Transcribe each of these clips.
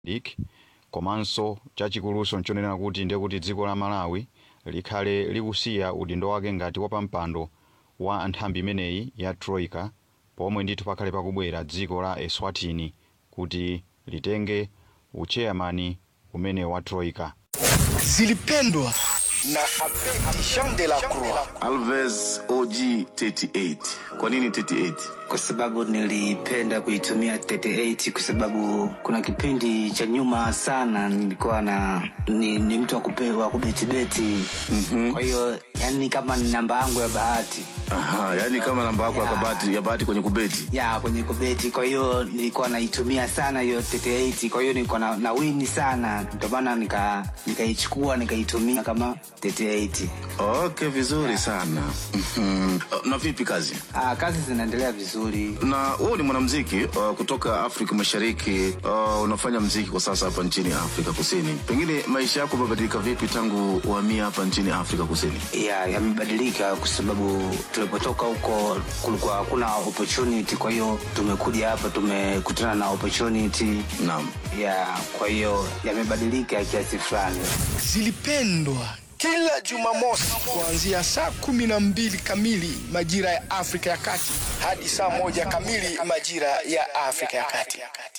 Mozambique komanso chachikuluso nchonena kuti ndiye kuti dziko la malawi likhale likusiya udindo wake ngati wapampando wa nthambi imeneyi ya troika pomwe ndithu pakhale pakubwera dziko la eswatini kuti litenge ucheyamani umene wa troika zilipendwa na Abedi Jean de la Croix. Alves OG 38. Kwa nini 38? kwa sababu nilipenda kuitumia 38 kwa sababu kuna kipindi cha nyuma sana nilikuwa na ni, ni mtu wa kupe- wa kubetibeti mm-hmm. kwa hiyo yani kama ni namba yangu ya bahati Aha, yani kama namba yako ya kabati ya bahati kwenye kubeti. ya kwenye kubeti kwa hiyo nilikuwa naitumia sana hiyo 38 kwa hiyo nilikuwa na, na wini sana ndio maana nika nikaichukua nikaitumia kama 38 Okay, vizuri sana. Mhm. Na vipi kazi? ah, kazi zinaendelea vizuri Na wewe ni mwanamuziki uh, kutoka Afrika Mashariki. Uh, unafanya muziki kwa sasa hapa nchini Afrika Kusini. Pengine maisha yako yamebadilika vipi tangu uhamia hapa nchini Afrika Kusini? ya yamebadilika kwa sababu tulipotoka huko kulikuwa hakuna opportunity kwa hiyo tumekuja hapa tumekutana na opportunity Naam. ya kwa hiyo yamebadilika kiasi fulani Zilipendwa kila Jumamosi kuanzia saa kumi na mbili kamili majira ya Afrika ya Kati hadi saa moja kamili majira ya Afrika ya Kati.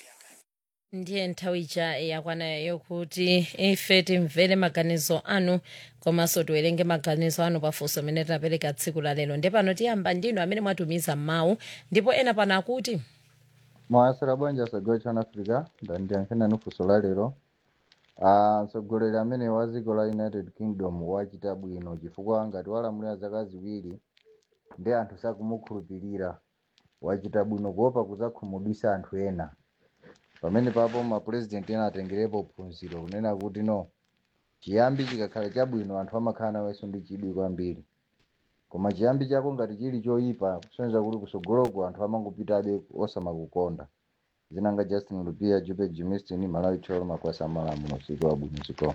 ndiye nthawi ija yakwana yokuti ife timvere maganizo anu komanso tiwerenge maganizo anu pafunso amene tinapereka tsiku la lero ndi pano tiyamba ndinu amene mwatumiza mawu ndipo ena pano akuti mwasera bwanja sagwa chana africa ndandiyankhena nufunso la lero Ah, mtsogoleri amene wa dziko la united kingdom wachita bwino chifukwa ngati walamulira zaka ziwiri ndi anthu sakumukhulupirira wachita bwino kuopa kudzakhumudwitsa anthu ena pamene papo mapurezidenti ena atengerepo phunziro kunena kuti no chiyambi chikakhala chabwino anthu amakhala nawenso ndi chidwi kwambiri koma chiyambi chako ngati chili choyipa kusonyeza kuti kusogoloko anthu amangopitabe osamakukonda zinanga justin lupia jupe jimistin malawi cholo makwasa malamulo usiku wabwino ziko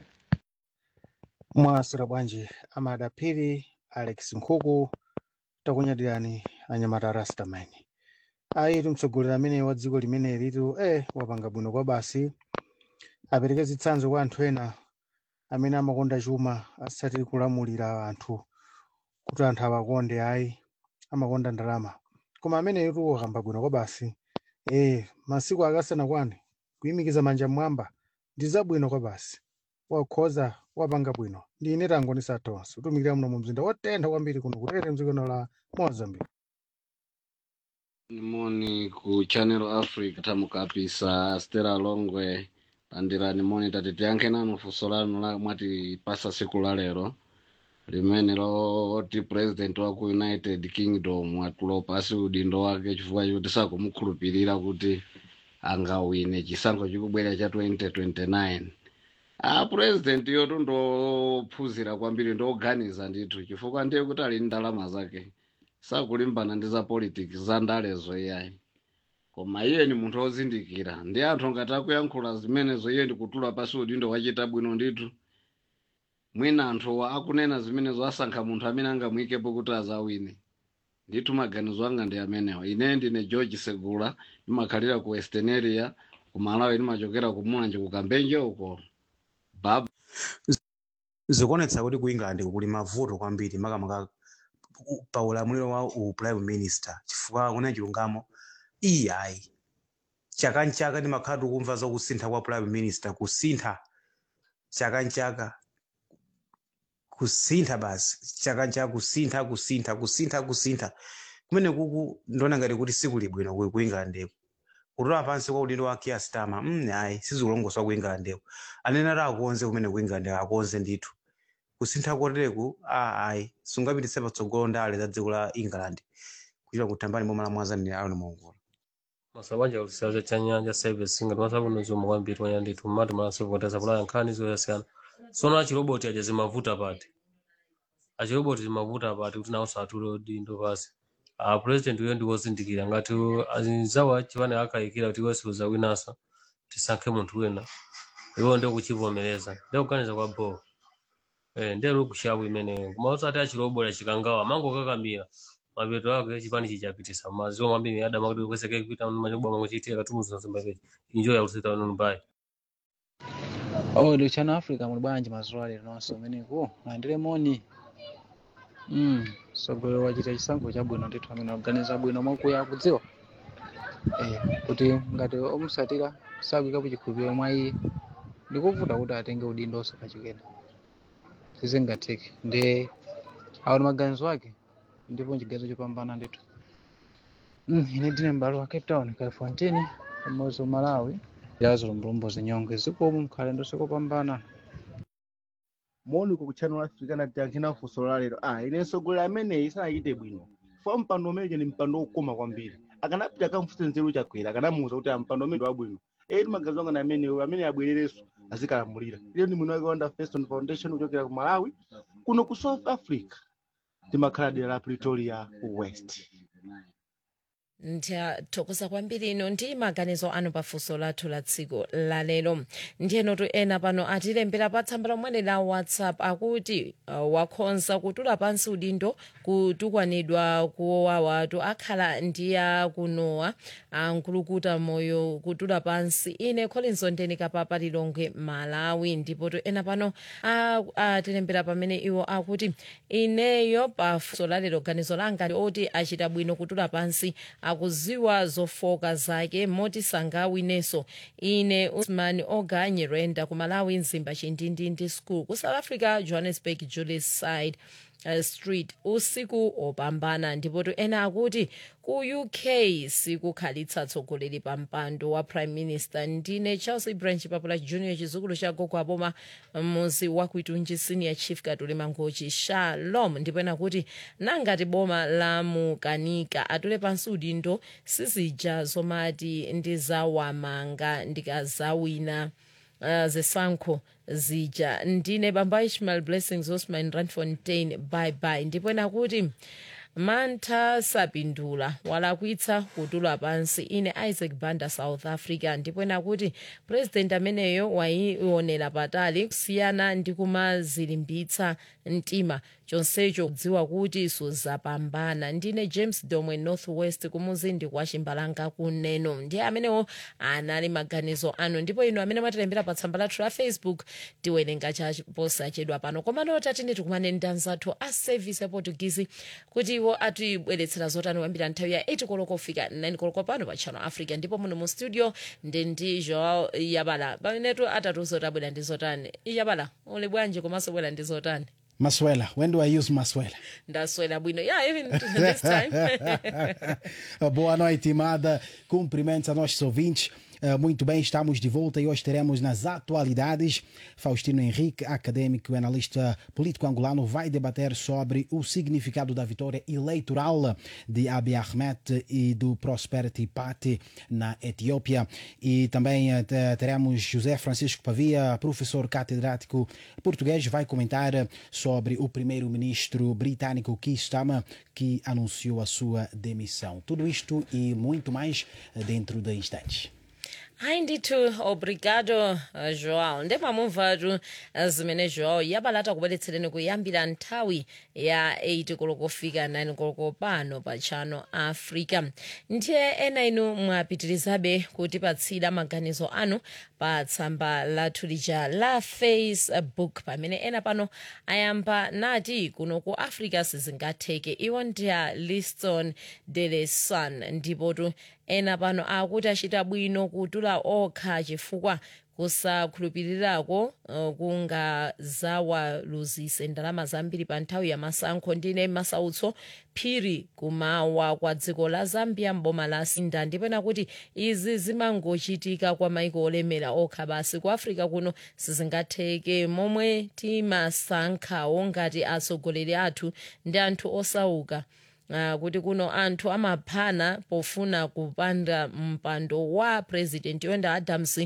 mwasira bwanji amadapiri alex nkhuku takunyadirani anyamata rastamani ayitu mtsogoleri amene wa dziko limene litu eh wapanga bwino kwa basi apereke zitsanzo kwa anthu ena amene amakonda chuma asati kulamulira anthu kuti anthu awakonde ayi amakonda ndalama koma amene tu wakamba bwino kwa basi eh masiku akasanakwane kuyimikiza manja mmwamba ndi zabwino kwa basi wakhoza wapanga bwino ndi ine tangonisa tonse utumikira muno mu mzinda wotentha kwambiri kuno kutere mdzikono la mozambique nimoni ku channel africa tamukapisa stela longwe landirani moni tati tiyankhe nanu funso lanu la mwati pasa siku la lero limene loti president wa ku united kingdom atulo pasi udindo wake chifukwa choti sakumukhulupirira kuti angawine chisankho chikubwera cha 2029 a president yotu ndophunzira kwambiri ndoganiza ndithu chifukwa ndiye kuti ali ndi ndalama zake sakulimbana ndi za politics za ndalezo iyayi koma iye ni munthu wozindikira ndi anthu ngati akuyankhula zimenezo iye ndikutula pasi udindo wachita bwino ndithu mwina anthuwa akunena zimenezo asankha munthu amene angamuyikepo kuti azawine ndithu maganizo anga ndi amenewa ine ndine george segula ndimakhalira ku western area ku malawi ndimachokera ku mulanje ku kambenje uko baba zikuonetsa kuti ku england kuli mavuto kwambiri makamaka u- pa ulamuliro wa u prime minister chifukwa kuna chilungamo iyayi chaka nchaka ndimakhala tikumva za kusintha kwa prime minister kusintha chaka nchaka kusintha basi chaka nchaka kusintha kusintha kusintha kusintha kumene kuku ndiona ngati kuti sikuli bwino ku ku england kutola pansi kwa udindo wa Keir Starmer mm, ayi sizikulongoswa ku england anene ati akonze kumene ku england akonze ndithu kusintha kotereku a ayi sungapititse patsogolo ndale za dziko la england kuchita kuthambani momwe la mwazanire ayo nimongola masabanja kulisaza cha nyanja service ngati masabuno zomwe kwambiri wanya ndithu mmati malasovoteza kulaya nkhani zoyasiyana sono achiroboti aja zimavuta pati achiroboti zimavuta pati kuti nawo satule udindo pasi a president uyo ndi wozindikira ngati azawa chipane akayikira kuti iwenso uzawinanso tisankhe munthu wina iwo ndio kuchivomereza ndio kuganiza kwa bo eh ndio kushabu imeneyo koma usati achiroboti achikangawa mango kakamira mapeto ake chipani chichapitisa maziwa kwambiri adama kuti kweseke kuita manyobwa mangochiitira katumuzo nzimba pechi injoya kusita nunu bai Odi chano Africa muli bwanji mazuwa lero nonse umeneku alandire moni mm. sogolero wachita chisankho chabwino ndithu amene aganiza bwino mwakuya kudziwa eh, kuti ngati omusatira sakuyikapo chikhulupiriro mwa iye ndikuvuta kuti atenge udindo osakachikena sizingatheke ndi aona maganizo ake ndipo chiganizo chopambana ndithu mm, ine ndine m'bale wa cape town califontini pamodzi malawi yazo lumbulumbo zinyonge zikomo mkhale ndosekopambana moni ku channel africa natiyankhina funso la lero ah ine mtsogoleri ameneyi sanachite bwino fa mpando umeneje ni mpando wokoma kwambiri akanapita akamfunse nzeru chakwera akanamuwuza kuti ah, mpando umene wabwino eti magazi anga na ameneyo amene abwererenso azikalamulira ile ndi mwini wake wanda feston foundation kuchokera ku malawi kuno ku south africa timakhala dera la pretoria west ndiyathokoza kwambiri ino ndi maganizo anu pafunso lathu la tsiku lalero ndiyenotu ena pano atilembera pa tsamba lomwene la whatsapp akuti uh, wakhonza kutula pansi udindo kutukwanidwa kuwawatu akhala ndiya kunowa ankulukuta moyo kutula pansi ine collins ondeni kapapa lilongwe malawi ndipotu ena pano a- atilembera pamene iwo akuti ineyo pafunso lalero ganizo langa ndi oti achita bwino kutula pansi akuziwa zofoka zake moti sangawinenso ine usman oganye renda ku malawi mzimba chindindindi school ku south africa johannesburg julius side uh, street usiku opambana ndipotu ena akuti ku uk sikukhalitsa tsogoleri pa mpando wa prime minister ndine charles branch papula junior chizukulu cha gogo aboma muzi wa kuitunji senior chief katuli mangochi shalom ndipo ena kuti nangati boma la mukanika atule pansi udindo sizija zomati ndizawamanga ndikazawina uh, zisankho zija ndine bamba ishmael blessings osman randfontein bye bye ndipo ena kuti mantha sapindula walakwitsa kutula pansi ine isaac banda south africa ndipo ena kuti president ameneyo waionera patali kusiyana ndi kumazilimbitsa mtima chonsecho kudziwa kuti suzapambana ndine james domwe northwest kumuzindi kwa chimbalanga kuneno ndiye amenewo anali maganizo anu ndipo ino amene mwatilembera pa tsamba lathu la facebook tiwerenga chaposachedwa pano komano tatine tikumane ndi anzathu a service ya portuguese kuti iwo atibweretsera zotani kuyambira nthawi ya 8 koloko kufika 9 koloko pano pa channel africa ndipo muno mu studio ndi ndi joao yabala pamenetu atatiuza kuti abwera ndi zotani yabala uli bwanji komanso bwera ndi zotani Massuela. When do I use Massuela? ndaswera bwino yeah even this time Boa noite, Imada. Cumprimentos a nossos ouvintes. Uh, muito bem, estamos de volta e hoje teremos nas atualidades Faustino Henrique, acadêmico e analista político angolano, vai debater sobre o significado da vitória eleitoral de Abiy Ahmed e do Prosperity Party na Etiópia. E também uh, te- teremos José Francisco Pavia, professor catedrático português, vai comentar sobre o primeiro-ministro britânico Keir Starmer, que anunciou a sua demissão. Tudo isto e muito mais uh, dentro de instantes. hayi ndithu obrigado uh, joao ndepamumvatu uh, zimene joao yabalata kubweretsereni kuyambira nthawi ya 8 koloko kufika 9 koloko pano pa channel africa ndiye ena inu mwapitirizabe kutipatsira maganizo anu pa tsamba lathu lija la facebook pamene ena pano ayamba nati kuno ku africa sizingatheke iwo ndiya liston dele sun ndipotu ena pano akuti achita bwino kutula okha chifukwa kusakhulupirirako uh, kungazawaluzise ndalama zambiri pa nthawi ya masankho ndine masautso phiri kumawa kwa dziko la zambia mboma la sinda ndipena kuti izi zimangochitika kwa maiko olemera okha basi ku africa kuno sizingatheke momwe timasankhawo ngati atsogoleri athu ndi anthu osauka Uh, kuti kuno anthu amaphana pofuna kupanda mpando wa president yonda adams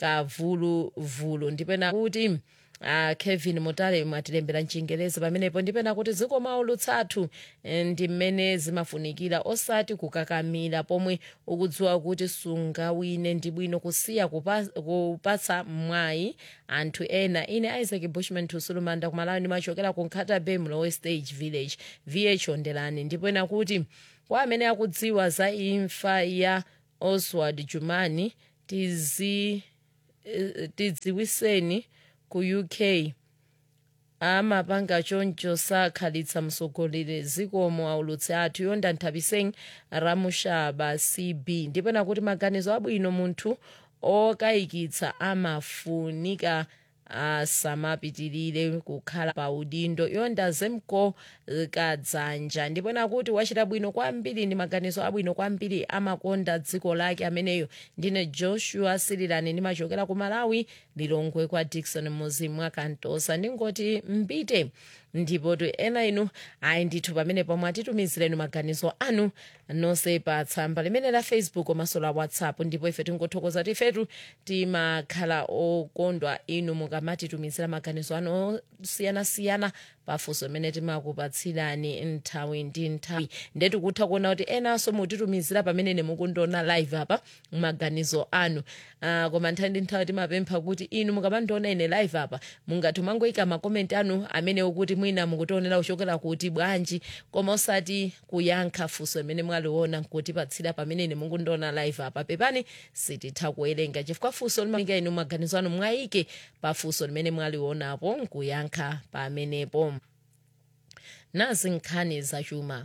kavuluvulu ndipena kuti uh, kevin mutale mwatilembera mchingerezi pamenepo ndipena kuti zikomo lutsathu eh, ndi mmene zimafunikira osati kukakamira pomwe ukudziwa kuti sungawine ndi bwino kusiya kupa, kupatsa mwayi anthu ena ine isaac bushman tusulumanda kumalawi ndimachokera ku nkhata bay mlowe stage village vh ondelani ndipo ena kuti kwa amene akudziwa za imfa ya oswald jumani tizi eh, tidziwiseni ku uk amapanga choncho sakhalitsa mtsogoleri zikomo aulutsi athu yonda nthapiseng ramushaba cb ndipena kuti maganizo abwino munthu okayikitsa amafunika asamapitirire kukhala pa udindo yonda zemko kadzanja ndipena kuti wachita bwino kwambiri ndi maganizo abwino kwambiri amakonda dziko lake ameneyo ndine joshua sirilani ndimachokera ku malawi lilongwe kwa dikson muzimu akantosa ndingoti mbite ndipo tu ena inu ayi ndithu pamene pomwe atitumizireni maganizo anu nonse pa tsamba limene la facebook komanso la whatsapp ndipo ife tingothokoza kuti ifetu timakhala okondwa inu mukamatitumizira maganizo anu osiyanasiyana pafunso limene timakupatsirani nthawi ndi nthawi ndetu kutha kuona kuti enanso mutitumizira pamene nemukundiona live apa maganizo anu uh, koma nthawi ndi nthawi timapempha kuti inu mukamandiona ine live apa mungathe mangoyika makomenti anu amenewo kuti mwina mukutionera kuchokera kuti bwanji koma osati kuyankha funso limene mwaliona nkutipatsira pamene ine mukundiona live apa pepani sititha kuwerenga chifukwa funso limaika inu maganizo anu mwayike pa funso limene mwalionapo nkuyankha pamenepo nazi nkhani zachuma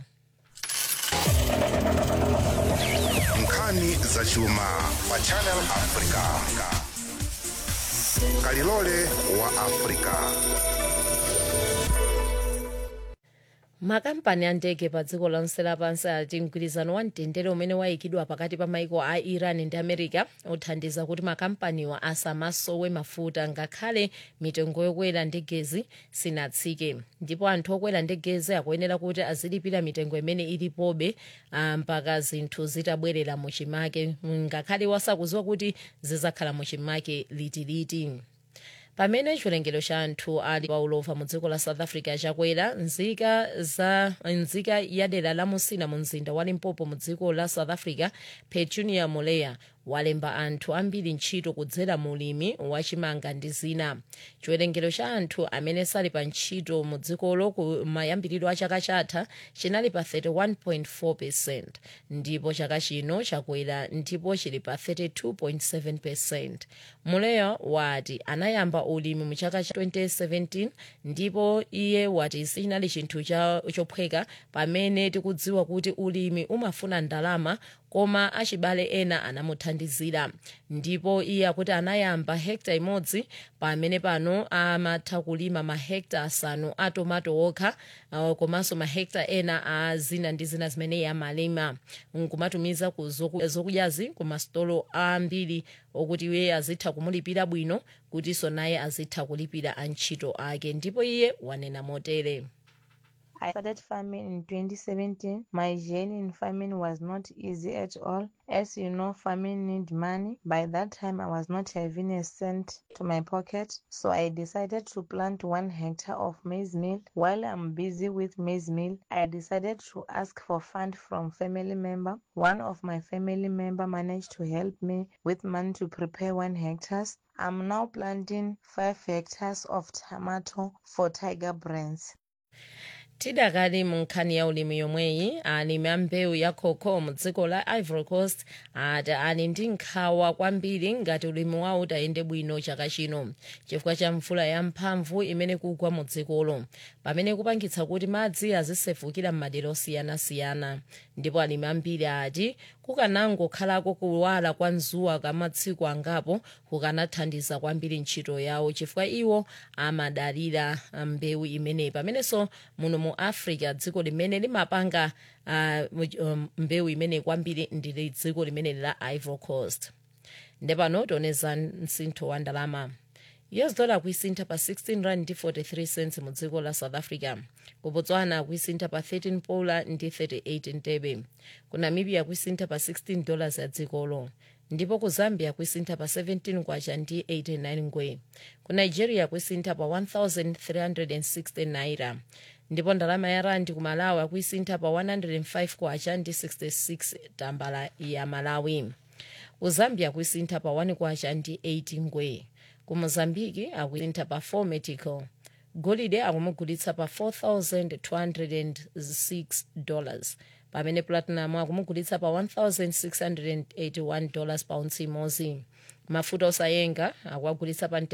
nkhani zachuma pa channel africa kalilole wa africa makampani a ndege pa dziko lonse lapansi ati mgwirizano wa mtendere umene wayikidwa pakati pa maiko a iran ndi america uthandiza kuti makampaniwa asamasowe mafuta ngakhale mitengo yokwera ndegezi sinatsike ndipo anthu okwera ndegezi akuyenera kuti azilipira mitengo imene ilipobe ah, mpaka zinthu zitabwerera muchimake ngakhale wasakuziwa kuti zizakhala muchimake litiliti pamene chiwerengero cha anthu ali paulova mu dziko la south africa chakwera nzika za nzika ya dera la musina mu mzinda wa limpopo mu dziko la south africa petunia moleya walemba anthu ambiri ntchito kudzera mu ulimi wachimanga ndi zina chiwerengero cha anthu amene sali pa ntchito mu dzikolo ku mayambiriro a chaka chatha chinali pa 31.4 percent ndipo chaka chino chakwera ndipo chili pa 32.7 percent muleya wati anayamba ulimi mu chaka cha 2017 ndipo iye wati sichinali chinthu cha- chophweka pamene tikudziwa kuti ulimi umafuna ndalama koma achibale ena anamuthandizira ndipo iye akuti anayamba hekta imodzi pamene pano amatha kulima mahekta asanu a tomato okha uh, komanso mahekta ena a zina ndi zina zimene iye amalima nkumatumiza ku zoku- zokudyazi ku masitolo ambiri okuti iye azitha kumulipira bwino kutinso naye azitha kulipira antchito ake ndipo iye wanena motere I started farming in 2017. My journey in farming was not easy at all. As you know, farming need money. By that time, I was not having a cent to my pocket. So I decided to plant one hectare of maize meal. While I'm busy with maize meal, I decided to ask for fund from family member. One of my family member managed to help me with money to prepare one hectares. I'm now planting five hectares of tomato for Tiger Brands. tidakali mu nkhani ya ulimi yomweyi alimi a mbewu ya cocoa mu dziko la ivory coast ati ali ndi nkhawa kwambiri ngati ulimi wawo utayende bwino chaka chino chifukwa cha mvula yamphamvu imene kugwa mu dzikolo pamene kupangitsa kuti madzi azisefukira m'madera osiyanasiyana ndipo alimi ambiri ati kukanangokhalako kuwala kwa dzuwa kwa masiku angapo kukanathandiza kwambiri ntchito yawo chifukwa iwo amadalira mbewu imeneyi pamenenso muno mu africa dziko limene limapanga uh, um, mbewu imeneyi kwambiri ndi dziko limene la ivory coast ndepano tioneza msintho wa ndalama us dollar kuisintha pa 16 rand ndi 43 cents mu dziko la south africa ku botswana kuisintha pa 13 pula ndi 38 ntebe ku namibia kuisintha pa 16 dollars ya dzikolo ndipo ku zambia kuisintha pa 17 kwacha ndi 89 ngwe ku nigeria kuisintha pa 1360 naira ndipo ndalama ya randi ku malawi akuisintha pa 105 kwacha ndi 66 tambala ya malawi ku zambia kuisintha pa 1 kwacha ndi 80 ngwe ku mozambiki akuisintha pa 4 metical golide akumugulitsa pa 4206 dollars pamene platinum akumugulitsa pa 1681 dollars pa ounce imodzi mafuta osayenga akuagulitsa pa